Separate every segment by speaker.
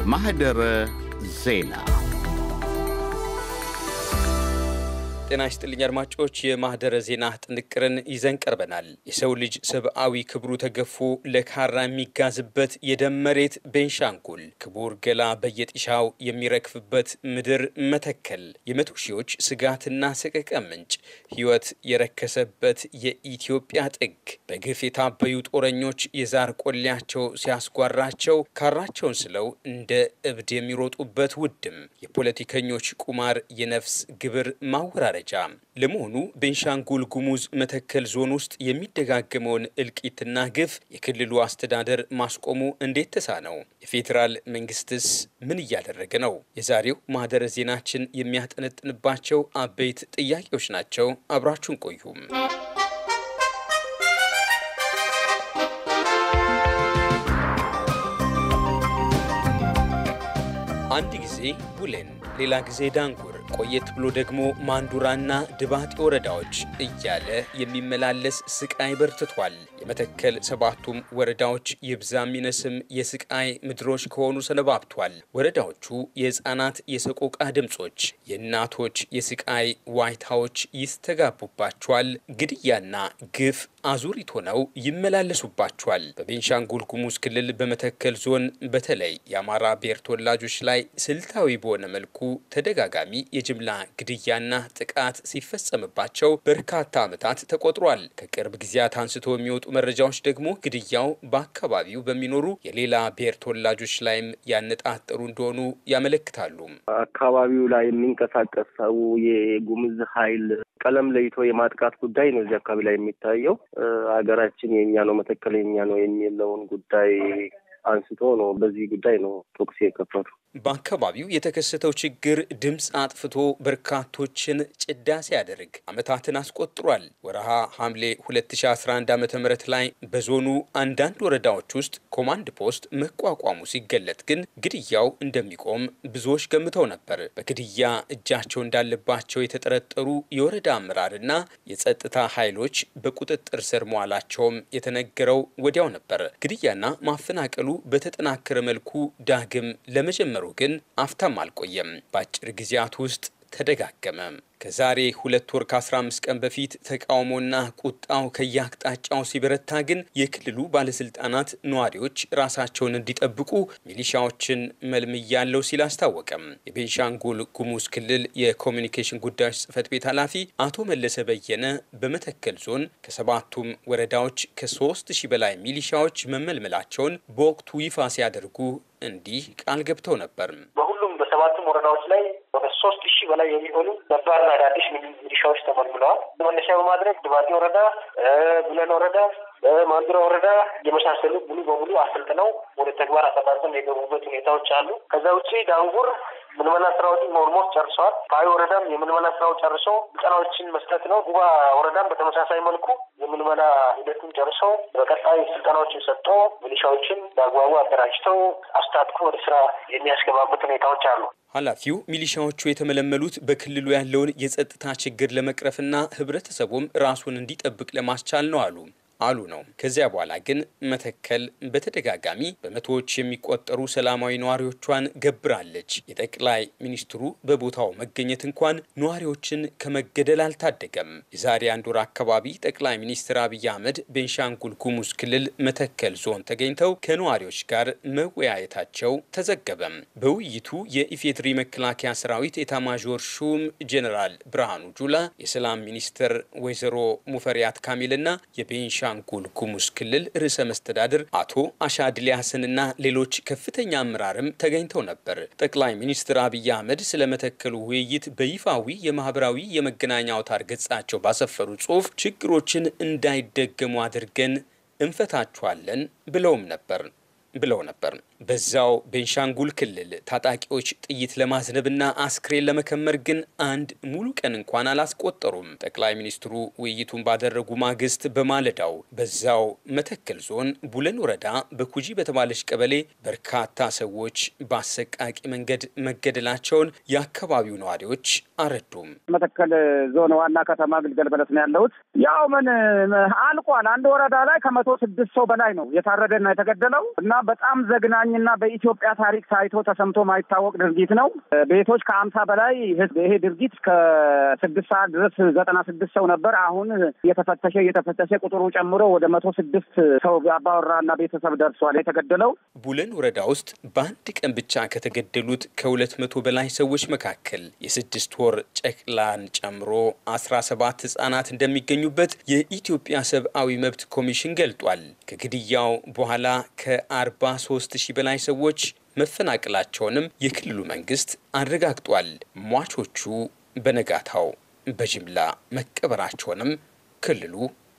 Speaker 1: ማህደረ ዜና
Speaker 2: ጤና ይስጥልኝ አድማጮች፣ የማህደረ ዜና ጥንቅርን ይዘን ቀርበናል። የሰው ልጅ ሰብአዊ ክብሩ ተገፎ ለካራ የሚጋዝበት የደም መሬት ቤንሻንጉል፣ ክቡር ገላ በየጢሻው የሚረግፍበት ምድር መተከል፣ የመቶ ሺዎች ስጋትና ሰቀቀ ምንጭ፣ ሕይወት የረከሰበት የኢትዮጵያ ጥግ፣ በግፍ የታበዩ ጦረኞች የዛር ቆሌያቸው ሲያስጓራቸው ካራቸውን ስለው እንደ እብድ የሚሮጡበት ውድም፣ የፖለቲከኞች ቁማር፣ የነፍስ ግብር ማወራረ ደረጃ ለመሆኑ ቤንሻንጉል ጉሙዝ መተከል ዞን ውስጥ የሚደጋገመውን እልቂትና ግፍ የክልሉ አስተዳደር ማስቆሙ እንዴት ተሳነው? የፌዴራል መንግስትስ ምን እያደረገ ነው? የዛሬው ማህደረ ዜናችን የሚያጠነጥንባቸው አበይት ጥያቄዎች ናቸው። አብራችሁን ቆዩም። አንድ ጊዜ ቡሌን ሌላ ጊዜ ዳንጉር ቆየት ብሎ ደግሞ ማንዱራና ድባጤ ወረዳዎች እያለ የሚመላለስ ስቃይ በርትቷል። የመተከል ሰባቱም ወረዳዎች ይብዛም ይነስም የስቃይ ምድሮች ከሆኑ ሰነባብቷል። ወረዳዎቹ የህፃናት የሰቆቃ ድምፆች፣ የእናቶች የስቃይ ዋይታዎች ይስተጋቡባቸዋል። ግድያና ግፍ አዙሪት ሆነው ይመላለሱባቸዋል። በቤንሻንጉል ጉሙዝ ክልል በመተከል ዞን በተለይ የአማራ ብሔር ተወላጆች ላይ ስልታዊ በሆነ መልኩ ተደጋጋሚ የጅምላ ግድያና ጥቃት ሲፈጸምባቸው በርካታ ዓመታት ተቆጥሯል። ከቅርብ ጊዜያት አንስቶ የሚወጡ መረጃዎች ደግሞ ግድያው በአካባቢው በሚኖሩ የሌላ ብሔር ተወላጆች ላይም ያነጣጠሩ እንደሆኑ ያመለክታሉ።
Speaker 3: አካባቢው ላይ የሚንቀሳቀስ ሰው የጉምዝ ኃይል ቀለም ለይቶ የማጥቃት ጉዳይ ነው እዚህ አካባቢ ላይ የሚታየው። ሀገራችን የኛ ነው፣ መተከል የኛ ነው የሚለውን ጉዳይ አንስቶ ነው በዚህ ጉዳይ ነው ቶክስ የከፈቱ።
Speaker 2: በአካባቢው የተከሰተው ችግር ድምፅ አጥፍቶ በርካቶችን ጭዳ ሲያደርግ ዓመታትን አስቆጥሯል። ወረሃ ሐምሌ 2011 ዓ ም ላይ በዞኑ አንዳንድ ወረዳዎች ውስጥ ኮማንድ ፖስት መቋቋሙ ሲገለጥ ግን ግድያው እንደሚቆም ብዙዎች ገምተው ነበር። በግድያ እጃቸው እንዳለባቸው የተጠረጠሩ የወረዳ አመራርና የጸጥታ ኃይሎች በቁጥጥር ስር መዋላቸውም የተነገረው ወዲያው ነበር። ግድያና ማፈናቀሉ በተጠናከረ መልኩ ዳግም ለመጀመሩ ግን አፍታም አልቆየም። በአጭር ጊዜያት ውስጥ ተደጋገመ። ከዛሬ ሁለት ወር ከ15 ቀን በፊት ተቃውሞና ቁጣው ከየአቅጣጫው ሲበረታ ግን የክልሉ ባለስልጣናት ነዋሪዎች ራሳቸውን እንዲጠብቁ ሚሊሻዎችን መልምያለው ሲል አስታወቀም። የቤንሻንጉል ጉሙዝ ክልል የኮሚኒኬሽን ጉዳዮች ጽህፈት ቤት ኃላፊ አቶ መለሰ በየነ በመተከል ዞን ከሰባቱም ወረዳዎች ከሶስት ሺህ በላይ ሚሊሻዎች መመልመላቸውን በወቅቱ ይፋ ሲያደርጉ እንዲህ ቃል ገብተው ነበር።
Speaker 4: በሁሉም በሰባቱም ወረዳዎች ላይ ወደ ሶስት ሺህ በላይ የሚሆኑ ነባርና አዳዲስ ሚሊሻዎች ተመልምለዋል። መነሻ በማድረግ ድባጤ ወረዳ፣ ቡለን ወረዳ፣ ማንዱራ ወረዳ የመሳሰሉ ሙሉ በሙሉ አሰልጥነው ወደ ተግባር አሰላጥነው የገቡበት ሁኔታዎች አሉ። ከዛ ውጭ ዳንጉር ምልመላ ስራዎችን ኦልሞስት ጨርሰዋል። ፓይ ወረዳም የምልመላ ስራው ጨርሶ ስልጠናዎችን መስጠት ነው። ጉባ ወረዳም በተመሳሳይ መልኩ የምልመላ ሂደቱን ጨርሶ በቀጣይ ስልጠናዎችን ሰጥቶ ሚሊሻዎችን በአግባቡ አደራጅተው አስታጥቆ ወደ ስራ የሚያስገባበት ሁኔታዎች አሉ።
Speaker 2: ኃላፊው ሚሊሻዎቹ የተመለመሉት በክልሉ ያለውን የጸጥታ ችግር ለመቅረፍና ህብረተሰቡም ራሱን እንዲጠብቅ ለማስቻል ነው አሉ አሉ ነው። ከዚያ በኋላ ግን መተከል በተደጋጋሚ በመቶዎች የሚቆጠሩ ሰላማዊ ነዋሪዎቿን ገብራለች። የጠቅላይ ሚኒስትሩ በቦታው መገኘት እንኳን ነዋሪዎችን ከመገደል አልታደገም። የዛሬ አንድ ወር አካባቢ ጠቅላይ ሚኒስትር አብይ አህመድ ቤንሻንጉል ጉሙዝ ክልል መተከል ዞን ተገኝተው ከነዋሪዎች ጋር መወያየታቸው ተዘገበም። በውይይቱ የኢፌድሪ መከላከያ ሰራዊት ኤታማዦር ሹም ጄኔራል ብርሃኑ ጁላ፣ የሰላም ሚኒስትር ወይዘሮ ሙፈሪያት ካሚልና የቤንሻ ቤንሻንጉል ጉሙዝ ክልል ርዕሰ መስተዳድር አቶ አሻድሊ ሀሰንና ሌሎች ከፍተኛ አመራርም ተገኝተው ነበር። ጠቅላይ ሚኒስትር አብይ አህመድ ስለ መተከሉ ውይይት በይፋዊ የማህበራዊ የመገናኛ አውታር ገጻቸው ባሰፈሩ ጽሑፍ ችግሮችን እንዳይደገሙ አድርገን እንፈታችኋለን ብለውም ነበር ብለው ነበር። በዛው ቤንሻንጉል ክልል ታጣቂዎች ጥይት ለማዝነብና አስክሬን ለመከመር ግን አንድ ሙሉ ቀን እንኳን አላስቆጠሩም። ጠቅላይ ሚኒስትሩ ውይይቱን ባደረጉ ማግስት በማለዳው በዛው መተከል ዞን ቡለን ወረዳ በኩጂ በተባለች ቀበሌ በርካታ ሰዎች በአሰቃቂ መንገድ መገደላቸውን የአካባቢው ነዋሪዎች አረዱም።
Speaker 5: መተከል ዞን ዋና ከተማ ግልገል በለስ ነው ያለሁት። ያው ምን አልቋል። አንድ ወረዳ ላይ ከመቶ ስድስት ሰው በላይ ነው የታረደና የተገደለው እና በጣም ዘግናኝና በኢትዮጵያ ታሪክ ታይቶ ተሰምቶ ማይታወቅ ድርጊት ነው። ቤቶች ከአምሳ በላይ ህዝብ ይሄ ድርጊት ከስድስት ሰዓት ድረስ ዘጠና ስድስት ሰው ነበር። አሁን እየተፈተሸ እየተፈተሸ ቁጥሩ ጨምሮ ወደ መቶ ስድስት ሰው አባወራና ቤተሰብ ደርሷል የተገደለው።
Speaker 2: ቡለን ወረዳ ውስጥ በአንድ ቀን ብቻ ከተገደሉት ከሁለት መቶ በላይ ሰዎች መካከል የስድስት ወር ጨቅላን ጨምሮ አስራ ሰባት ህጻናት እንደሚገኙበት የኢትዮጵያ ሰብአዊ መብት ኮሚሽን ገልጧል። ከግድያው በኋላ ከአርባ ሶስት ሺህ በላይ ሰዎች መፈናቀላቸውንም የክልሉ መንግስት አረጋግጧል። ሟቾቹ በነጋታው በጅምላ መቀበራቸውንም ክልሉ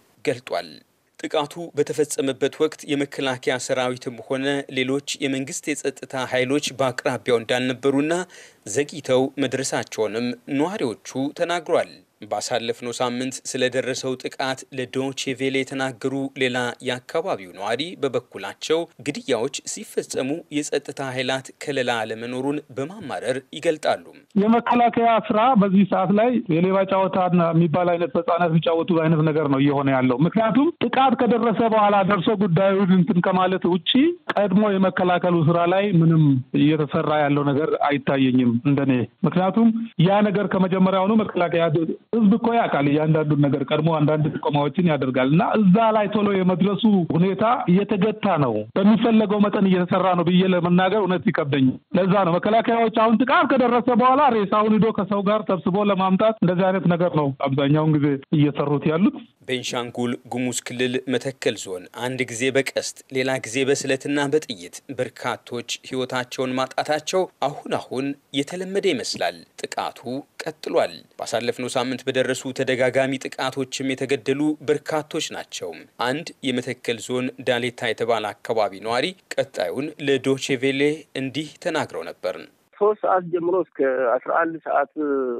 Speaker 2: ገልጧል። ጥቃቱ በተፈጸመበት ወቅት የመከላከያ ሰራዊትም ሆነ ሌሎች የመንግስት የጸጥታ ኃይሎች በአቅራቢያው እንዳልነበሩና ዘግይተው መድረሳቸውንም ነዋሪዎቹ ተናግሯል። ባሳለፍነው ሳምንት ስለደረሰው ጥቃት ለዶቼ ቬለ የተናገሩ ሌላ የአካባቢው ነዋሪ በበኩላቸው ግድያዎች ሲፈጸሙ የጸጥታ ኃይላት ከለላ አለመኖሩን በማማረር ይገልጣሉ።
Speaker 6: የመከላከያ ስራ በዚህ ሰዓት ላይ የሌባ ጨዋታና የሚባል አይነት ህጻናት የሚጫወቱ አይነት ነገር ነው እየሆነ ያለው። ምክንያቱም ጥቃት ከደረሰ በኋላ ደርሶ ጉዳዩን እንትን ከማለት ውጪ ቀድሞ የመከላከሉ ስራ ላይ ምንም እየተሰራ ያለው ነገር አይታየኝም እንደኔ። ምክንያቱም ያ ነገር ከመጀመሪያውኑ መከላከያ ህዝብ እኮ ያውቃል እያንዳንዱን ነገር ቀድሞ አንዳንድ ጥቆማዎችን ያደርጋል እና እዛ ላይ ቶሎ የመድረሱ ሁኔታ እየተገታ ነው። በሚፈለገው መጠን እየተሰራ ነው ብዬ ለመናገር እውነት ይከብደኛል። ለዛ ነው መከላከያዎች አሁን ጥቃት ከደረሰ በኋላ ሬሳውን ሂዶ ከሰው ጋር ሰብስቦ ለማምጣት እንደዚህ አይነት ነገር ነው አብዛኛውን ጊዜ እየሰሩት ያሉት።
Speaker 2: ቤንሻንጉል ጉሙዝ ክልል መተከል ዞን አንድ ጊዜ በቀስት ሌላ ጊዜ በስለትና በጥይት በርካቶች ህይወታቸውን ማጣታቸው አሁን አሁን የተለመደ ይመስላል። ጥቃቱ ቀጥሏል። ባሳለፍነው ሳምንት በደረሱ ተደጋጋሚ ጥቃቶችም የተገደሉ በርካቶች ናቸው። አንድ የመተከል ዞን ዳሌታ የተባለ አካባቢ ነዋሪ ቀጣዩን ለዶቼቬሌ እንዲህ ተናግረው ነበር።
Speaker 3: ሶስት ሰዓት ጀምሮ እስከ አስራ አንድ ሰዓት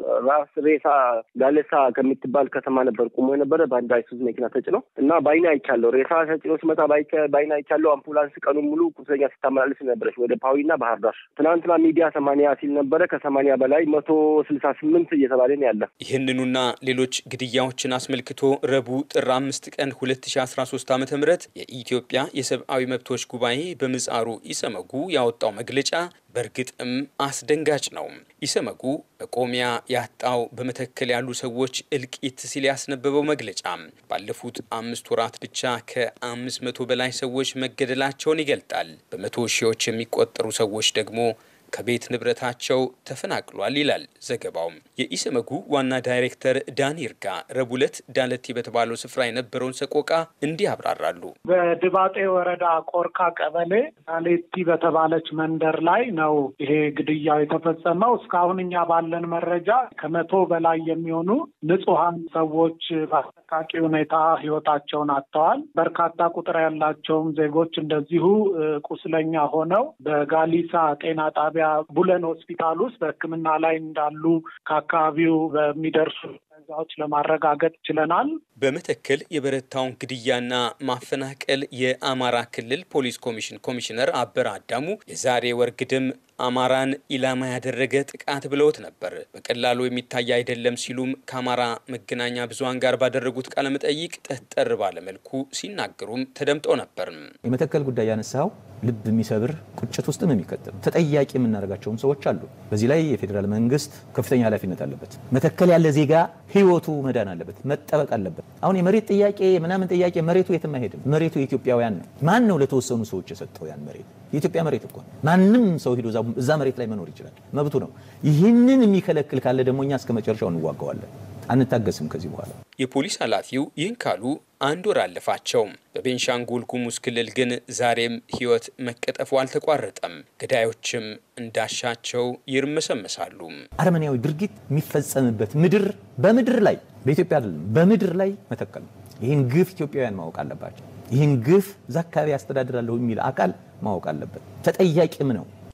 Speaker 3: ራስ ሬሳ ጋሌሳ ከምትባል ከተማ ነበር ቁሞ የነበረ በአንድ አይሱዝ መኪና ተጭነው እና በአይኔ አይቻለሁ። ሬሳ ተጭኖ ሲመጣ በአይኔ አይቻለሁ። አምቡላንስ ቀኑን ሙሉ ቁስለኛ ስታመላልስ ነበረች ወደ ፓዊና ባህር ዳር። ትናንትና ሚዲያ ሰማንያ ሲል ነበረ። ከሰማንያ በላይ መቶ ስልሳ ስምንት እየተባለ ነው ያለ።
Speaker 2: ይህንኑና ሌሎች ግድያዎችን አስመልክቶ ረቡዕ ጥር አምስት ቀን ሁለት ሺ አስራ ሶስት ዓመተ ምህረት የኢትዮጵያ የሰብአዊ መብቶች ጉባኤ በምጻሩ ኢሰመጉ ያወጣው መግለጫ በእርግጥም አስደንጋጭ ነው። ኢሰመጉ መቆሚያ ያጣው በመተከል ያሉ ሰዎች እልቂት ሲል ያስነበበው መግለጫ ባለፉት አምስት ወራት ብቻ ከአምስት መቶ በላይ ሰዎች መገደላቸውን ይገልጣል። በመቶ ሺዎች የሚቆጠሩ ሰዎች ደግሞ ከቤት ንብረታቸው ተፈናቅሏል ይላል ዘገባው። የኢሰመጉ ዋና ዳይሬክተር ዳን ይርጋ ረቡዕ ዕለት ዳለቲ በተባለው ስፍራ የነበረውን ሰቆቃ እንዲህ ያብራራሉ።
Speaker 7: በድባጤ ወረዳ ቆርካ ቀበሌ ዳሌቲ በተባለች መንደር ላይ ነው ይሄ ግድያው የተፈጸመው። እስካሁን እኛ ባለን መረጃ ከመቶ በላይ የሚሆኑ ንጹሐን ሰዎች በአሰቃቂ ሁኔታ ሕይወታቸውን አጥተዋል። በርካታ ቁጥር ያላቸውም ዜጎች እንደዚሁ ቁስለኛ ሆነው በጋሊሳ ጤና ጣቢያ ቡለን ሆስፒታል ውስጥ በሕክምና ላይ እንዳሉ ከአካባቢው በሚደርሱ መረጃዎች ለማረጋገጥ ችለናል።
Speaker 2: በመተከል የበረታውን ግድያና ማፈናቀል የአማራ ክልል ፖሊስ ኮሚሽን ኮሚሽነር አበረ አዳሙ የዛሬ ወር ግድም አማራን ኢላማ ያደረገ ጥቃት ብለውት ነበር። በቀላሉ የሚታይ አይደለም ሲሉም ከአማራ መገናኛ ብዙኃን ጋር ባደረጉት ቃለመጠይቅ ጠጠር ባለመልኩ ሲናገሩም ተደምጠው ነበር።
Speaker 8: የመተከል ጉዳይ ያነሳው ልብ የሚሰብር ቁጭት ውስጥም የሚከትል ተጠያቂ የምናደርጋቸውም ሰዎች አሉ። በዚህ ላይ የፌዴራል መንግስት ከፍተኛ ኃላፊነት አለበት። መተከል ያለ ዜጋ ህይወቱ መዳን አለበት፣ መጠበቅ አለበት። አሁን የመሬት ጥያቄ ምናምን ጥያቄ መሬቱ የትም አይሄድም። መሬቱ የኢትዮጵያውያን ነው። ማን ነው ለተወሰኑ ሰዎች የሰጠው ያን መሬት? የኢትዮጵያ መሬት እኮ ማንም ሰው ሄዶ እዛ መሬት ላይ መኖር ይችላል፣ መብቱ ነው። ይህንን የሚከለክል ካለ ደግሞ እኛ እስከ መጨረሻው እንዋጋዋለን፣ አንታገስም ከዚህ በኋላ።
Speaker 2: የፖሊስ ኃላፊው ይህን ካሉ አንድ ወር አለፋቸው። በቤንሻንጉል ጉሙዝ ክልል ግን ዛሬም ህይወት መቀጠፉ አልተቋረጠም። ገዳዮችም እንዳሻቸው ይርመሰመሳሉ።
Speaker 8: አረመኔያዊ ድርጊት የሚፈጸምበት ምድር በምድር ላይ በኢትዮጵያ አይደለም በምድር ላይ መተከል ነው። ይህን ግፍ ኢትዮጵያውያን ማወቅ አለባቸው። ይህን ግፍ እዛ አካባቢ ያስተዳድራለሁ የሚል አካል ማወቅ አለበት። ተጠያቂም ነው።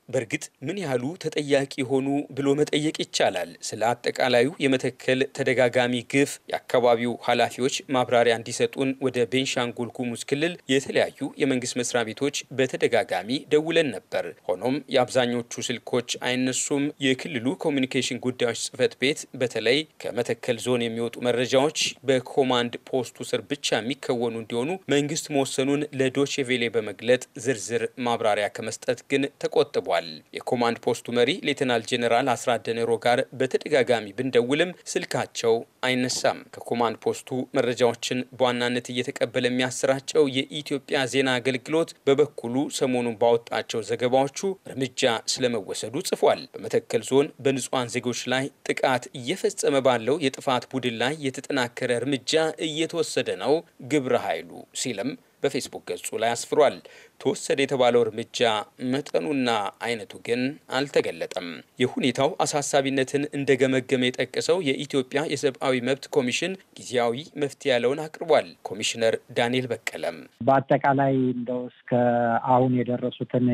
Speaker 2: በእርግጥ ምን ያህሉ ተጠያቂ ሆኑ ብሎ መጠየቅ ይቻላል። ስለ አጠቃላዩ የመተከል ተደጋጋሚ ግፍ የአካባቢው ኃላፊዎች ማብራሪያ እንዲሰጡን ወደ ቤንሻንጉል ጉሙዝ ክልል የተለያዩ የመንግስት መስሪያ ቤቶች በተደጋጋሚ ደውለን ነበር። ሆኖም የአብዛኞቹ ስልኮች አይነሱም። የክልሉ ኮሚኒኬሽን ጉዳዮች ጽህፈት ቤት በተለይ ከመተከል ዞን የሚወጡ መረጃዎች በኮማንድ ፖስቱ ስር ብቻ የሚከወኑ እንዲሆኑ መንግስት መወሰኑን ለዶቼቬሌ በመግለጥ ዝርዝር ማብራሪያ ከመስጠት ግን ተቆጥቧል። የኮማንድ ፖስቱ መሪ ሌተናል ጄኔራል አስራት ደኔሮ ጋር በተደጋጋሚ ብንደውልም ስልካቸው አይነሳም። ከኮማንድ ፖስቱ መረጃዎችን በዋናነት እየተቀበለ የሚያሰራጨው የኢትዮጵያ ዜና አገልግሎት በበኩሉ ሰሞኑን ባወጣቸው ዘገባዎቹ እርምጃ ስለመወሰዱ ጽፏል። በመተከል ዞን በንጹሐን ዜጎች ላይ ጥቃት እየፈጸመ ባለው የጥፋት ቡድን ላይ የተጠናከረ እርምጃ እየተወሰደ ነው ግብረ ኃይሉ ሲልም በፌስቡክ ገጹ ላይ አስፍሯል። ተወሰደ የተባለው እርምጃ መጠኑና አይነቱ ግን አልተገለጠም። የሁኔታው አሳሳቢነትን እንደገመገመ የጠቀሰው የኢትዮጵያ የሰብአዊ መብት ኮሚሽን ጊዜያዊ መፍትሄ ያለውን አቅርቧል። ኮሚሽነር ዳንኤል በቀለም
Speaker 7: በአጠቃላይ እንደው እስከ አሁን የደረሱትን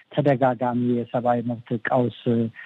Speaker 7: ተደጋጋሚ የሰብአዊ መብት ቀውስ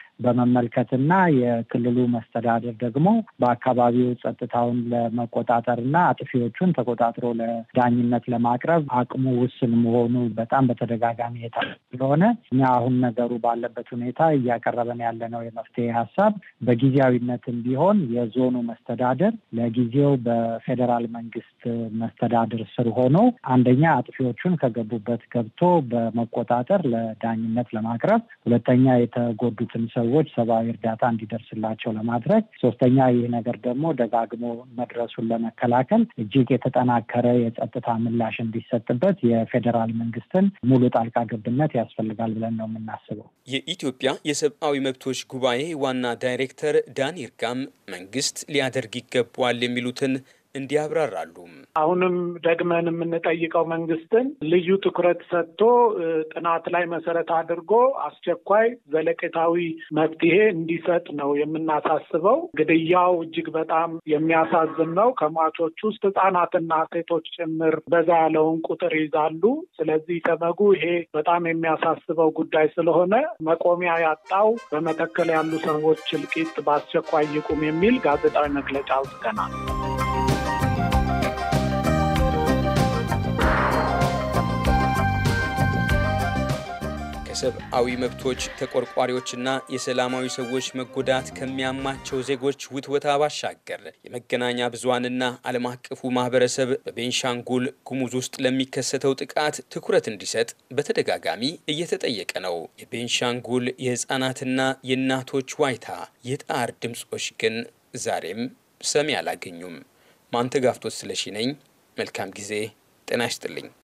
Speaker 7: በመመልከትና የክልሉ መስተዳደር ደግሞ በአካባቢው ጸጥታውን ለመቆጣጠርና አጥፊዎቹን ተቆጣጥሮ ለዳኝነት ለማቅረብ አቅሙ ውስን መሆኑ በጣም በተደጋጋሚ የታ ስለሆነ እኛ አሁን ነገሩ ባለበት ሁኔታ እያቀረበን ያለነው የመፍትሄ ሀሳብ በጊዜያዊነትም ቢሆን የዞኑ መስተዳደር ለጊዜው በፌዴራል መንግስት መስተዳድር ስር ሆኖ አንደኛ አጥፊዎቹን ከገቡበት ገብቶ በመቆጣጠር ለዳኝነት ለማቅረብ፣ ሁለተኛ የተጎዱትን ሰዎች ሰብአዊ እርዳታ እንዲደርስላቸው ለማድረግ፣ ሶስተኛ ይህ ነገር ደግሞ ደጋግሞ መድረሱን ለመከላከል እጅግ የተጠናከረ የጸጥታ ምላሽ እንዲሰጥበት የፌዴራል መንግስትን ሙሉ ጣልቃ ገብነት ያስፈልጋል ብለን ነው የምናስበው።
Speaker 2: የኢትዮጵያ የሰብአዊ መብቶች ጉባኤ ዋና ዳይሬክተር ዳን ይርጋም መንግስት ሊያደርግ ይገባዋል የሚሉትን እንዲያብራራሉ።
Speaker 7: አሁንም ደግመን የምንጠይቀው መንግስትን ልዩ ትኩረት ሰጥቶ ጥናት ላይ መሰረት አድርጎ አስቸኳይ ዘለቄታዊ መፍትሄ እንዲሰጥ ነው የምናሳስበው። ግድያው እጅግ በጣም የሚያሳዝን ነው። ከሟቾች ውስጥ ህጻናትና ሴቶች ጭምር በዛ ያለውን ቁጥር ይዛሉ። ስለዚህ ተመጉ ይሄ በጣም የሚያሳስበው ጉዳይ ስለሆነ መቆሚያ ያጣው በመተከል ያሉ ሰዎች እልቂት በአስቸኳይ ይቁም የሚል ጋዜጣዊ መግለጫ አውጥተናል።
Speaker 2: ሰብአዊ መብቶች ተቆርቋሪዎችና የሰላማዊ ሰዎች መጎዳት ከሚያማቸው ዜጎች ውትወታ ባሻገር የመገናኛ ብዙሃንና ዓለም አቀፉ ማህበረሰብ በቤንሻንጉል ጉሙዝ ውስጥ ለሚከሰተው ጥቃት ትኩረት እንዲሰጥ በተደጋጋሚ እየተጠየቀ ነው። የቤንሻንጉል የህፃናትና የእናቶች ዋይታ የጣር ድምፆች ግን ዛሬም ሰሚ አላገኙም። ማንተጋፍቶት ስለሺ ነኝ። መልካም ጊዜ። ጤና ይስጥልኝ።